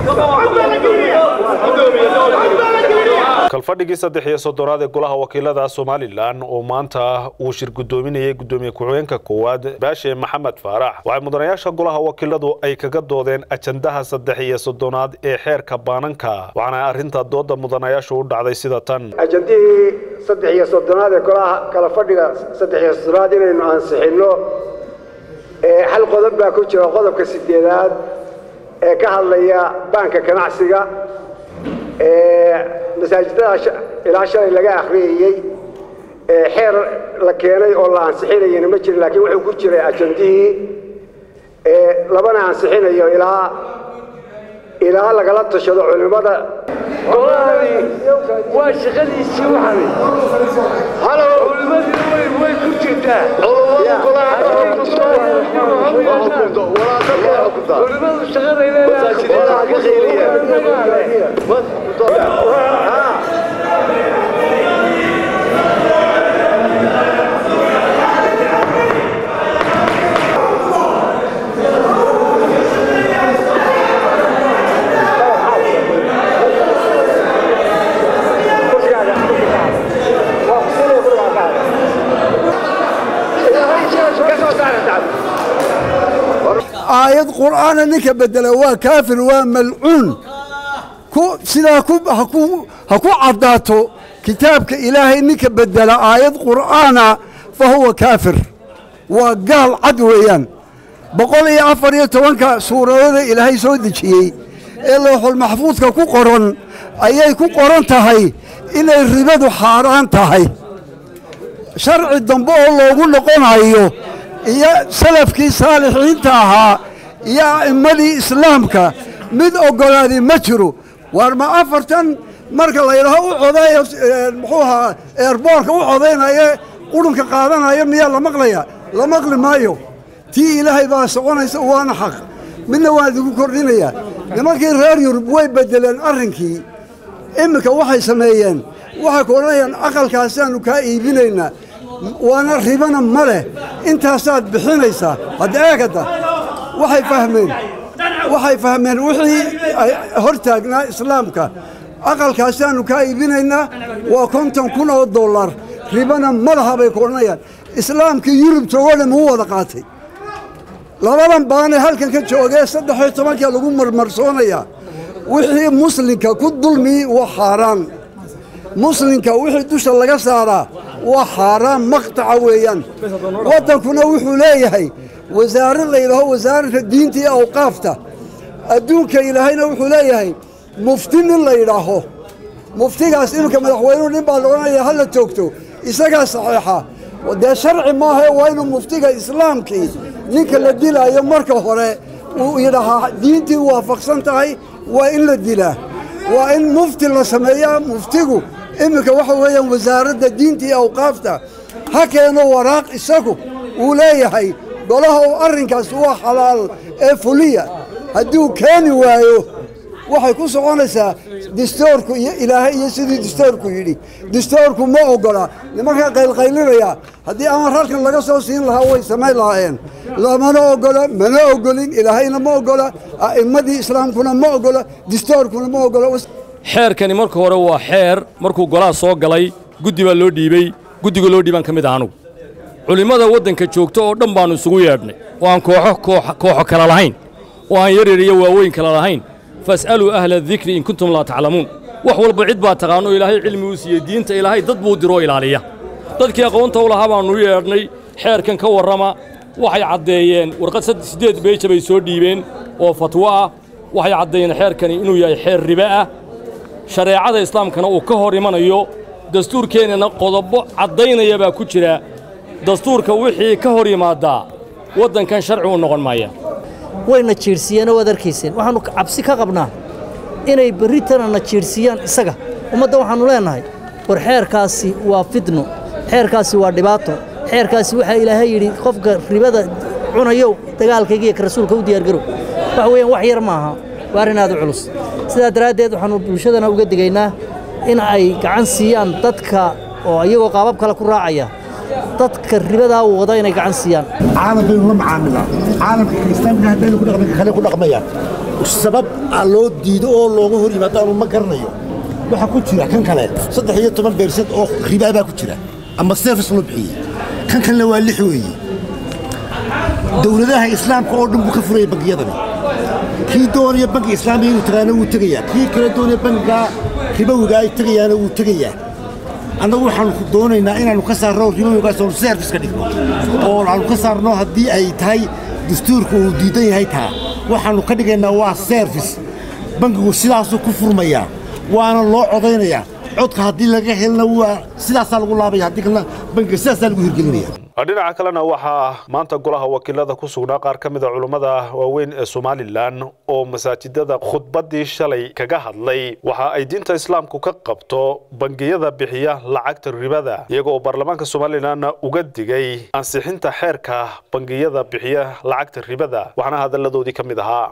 kalfadhigii saddex iyo soddonaad ee golaha wakiilada somalilan oo maanta uu shir guddoominayay guddoomiye ku-xigeenka koowaad baashe maxamed faarax waxay mudanayaasha golaha wakiiladu ay kaga doodeen ajandaha saddex iyo soddonaad ee xeerka baananka waxaana arrinta dooda mudanayaashu u dhacday sida tan ajandihii saddex iyo soddonaad ee golaha kala fadhiga saddex iyo soddonaad inaynu ansixinno hal qodob baa ku jira qodobka sideedaad ee ka hadlaya baanka ganacsiga masaajidada ilaa shalay laga akhriyayey xeer la keenay oo la ansixinayana ma jirin laakiin wuxuu ku jiray ajandihii labana ansixinayo ilaa ilaa lagala tashado culimmada waa shaqadiisii waxan culimmadii way ku jirtaa culimmadu shaqaday aayad qur'aana ninka bedela waa kaafir waa malcuun sidaa ha ku caddaato kitaabka ilaahay ninka bedela aayad qur'aana fa huwa kaafir waa gaal cad weeyaan boqol iyo afar iyo tobanka suuradada ilaahay soo dejiyey ee looxulmaxfuudka ku qoran ayay ku qoran tahay inay ribadu xaaraan tahay sharci dambe oo loogu noqonayo iyo salafkii saalixiinta ahaa iyo a'immadii islaamka mid oggolaaday ma jiro waar ma afartan marka laydhaho u codayo muxuu ahaa eerboorka u codaynaye qudhunka qaadanaya miyaa la maqlaya la maqli maayo tii ilaahay baa soconaysa waana xaq midna waan idigu kordhinayaa nimankii reer yurub way beddeleen arrinkii iminka waxay sameeyeen waxay ku odhanayaan aqalkaasaannu kaa iibinaynaa waana ribana ma leh intaasaad bixinaysaa hadda eegada waxay fahmeen waxay fahmeen wixii hor taagnaa islaamka aqalkaasaannu kaa iibinaynaa waa konton kun oo dollar ribana ma laha bay ku odhanayaan islaamkii yurub joogoo dhan muu wada qaatay labadan baanee halkan ka joogee saddex iyo tobankaa lagu marmarsoonayaa wixii muslimka ku dulmii waa xaaraan muslimka wixii dusha laga saaraa waa xaaraan maqtaca weeyaan waddankuna wuxuu leeyahay wasaarad la yidhaaho wasaaradda diinta iyo awqaafta adduunka ilaahayna wuxuu leeyahay mufti nin la yidhaaho muftigaas iminka madaxweynuhu nin baa laodhanaya ha la toogto isagaa saxeexa dee sharci maahae waa inuu muftiga islaamkii ninka la dilaayo marka hore uu yidhaahaa diintii waafaqsan tahay waa in la dilaa waa in mufti la sameeyaa muftigu iminka waxa weeyaan wasaaradda diinta iyo awqaafta ha keeno waraaq isagu uu leeyahay golaha uu arrinkaas waa xalaal ee fuliya hadduu keeni waayo waxay ku soconaysaa distoorku iyo ilaahay iyo sidii distoorku yidhi distoorku ma oggola nimankaa qaylqaylinaya haddii amar halkan laga soo siin lahaa way samayn lahaayeen lamana oggola mana oggolin ilaahayna ma oggola a'immadii islaamkuna ma oggola distoorkuna ma oggola xeerkani marka hore waa xeer markuu golaha soo galay guddi baa loo dhiibey guddiga loo dhiibaan ka mid ah anugu culimmada waddanka joogta oo dhan baannu isugu yeedhnay oo aan kooxo kooxo kala lahayn oo aan yaryar iyo waaweyn kala lahayn fas'aluu ahla dikri in kuntum laa taclamuun wax walba cid baa taqaanoo ilaahay cilmi uu siiyey diinta ilaahay dad buu diroo ilaaliya dadkii aqoonta u lahaa baannu yeedhnay xeerkan ka warrama waxay caddeeyeen warqad siddeed beeja bay soo dhiibeen oo fatwo ah waxay caddeeyeen xeerkani inuu yahay xeer ribe ah shareecada islaamkana uu ka hor imanayo dastuurkeennana qodobo caddaynaya baa ku jira dastuurka wixii ka hor yimaadaa waddankan sharci u noqon maaya wayna jiirsiiyeen oo waad arkayseen waxaannu cabsi ka qabnaa inay berritana na jiirsiiyaan isaga ummadda waxaannu leennahay war xeerkaasi waa fidno xeerkaasi waa dhibaato xeerkaasi waxaa ilaahay yidhi qofka ribada cunayow dagaalkaygiiyo ka rasuulka u diyaargarow waxa weeyaan wax yar maaha waa arrin aad u culus sidaa daraaddeed waxaannu bulshadana uga digaynaa in ay gacan siiyaan dadka oo iyagoo qaabab kale ku raacaya dadka ribadaa wada inay gacan siiyaan caalam baynu la macaamilaa caalamka kiristaanka haddaynu ku dhaqmin kale ku dhaqmayaan sabab aa loo diido oo looga hor yimaado aanu ma garanayo waxaa ku jira kan kale saddex iyo toban beersad oo ribaa baa ku jira ama service loo bixiyey kan kalena waa lix weeye dowladaha islaamka oo dhan buu ka furaya bangiyadani kii doonaya bangi islaamiga inuu tagaana wuu tegayaa kii kale doonaya bangiga ribowiga ay tegayaana wuu tegayaa annagu waxaanu doonaynaa inaannu ka saarno ribowigaas oonu service ka dhigno oo aanu ka saarno haddii ay tahay dastuurka uu diidan yahay taa waxaannu ka dhigaynaa waa service bangigu sidaasuu ku furmayaa waana loo codaynayaa codka haddii laga helna waa sidaasaa lagu laabaya haddii kalena bangiga sidaasaa lagu hirgelinaya dhinaca kalena waxaa maanta golaha wakiilada ku sugnaa qaar ka mida culummada waaweyn ee somalilan oo masaajidada khudbaddii shalay kaga hadlay waxa ay diinta islaamku ka qabto bangiyada bixiya lacagta ribada iyaga oo baarlamaanka somalilan uga digay ansixinta xeerka bangiyada bixiya lacagta ribada waxaana hadalladoodii ka mid ahaa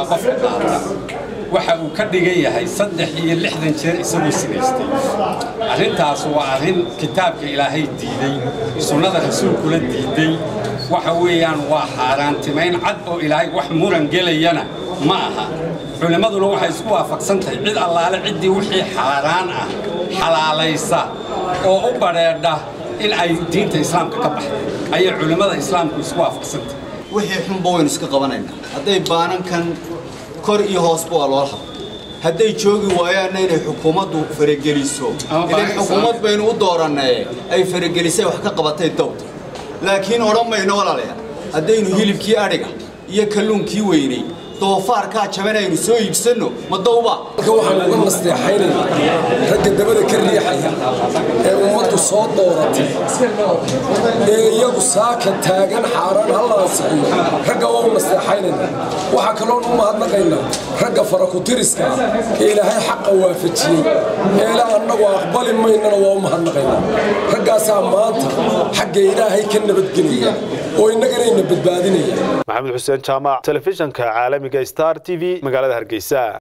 waxa uu ka dhigan yahay saddex iyo lixdan jeer isagoo sinaystay arrintaas waa arrin kitaabka ilaahay diiday sunnada rasuulkula diiday waxa weeyaan waa xaaraantimayn cad oo ilaahay wax muran gelayana ma aha culimmaduna waxay isku waafaqsan tahay cid allaale ciddii wixii xaaraan ah xalaalaysa oo u badheedha in ay diinta islaamka ka baxday ayay culimmada islaamku isku waafaqsan tahay wixii xunba waynu iska qabanaynaa hadday baanankan kor iyo hoosba waa loola hadla hadday joogi waayaanna inay xukuumaddu farageliso ilan xukuumad baynu u doorannee ay faragelisay wax ka qabatay dowda laakiin odhan mayno walaalayaal haddaynu hilibkii adhiga iyo kalluunkii weynay doofaarkaa jaban aynu soo iibsanno ma dowba waxaan uga nasteexaynaya ragga dabada ka riixaya ee ummaddu soo dooratay ee iyagu saaka taagan xaaraan halla ansixiyo ragga waa u nasteexaynayna waxaa kaloon u mahadnaqaynaa ragga farakutiriska ee ilaahay xaqa waafajiyey ee ilaa annagu aqbali maynana waa u mahadnaqaynaa raggaasaa maanta xagga ilaahay ka nabadgelaya oo innaganayna badbaadinaya maxamed xuseen jaamac telefishanka caalamiga star t v magaalada hargeysa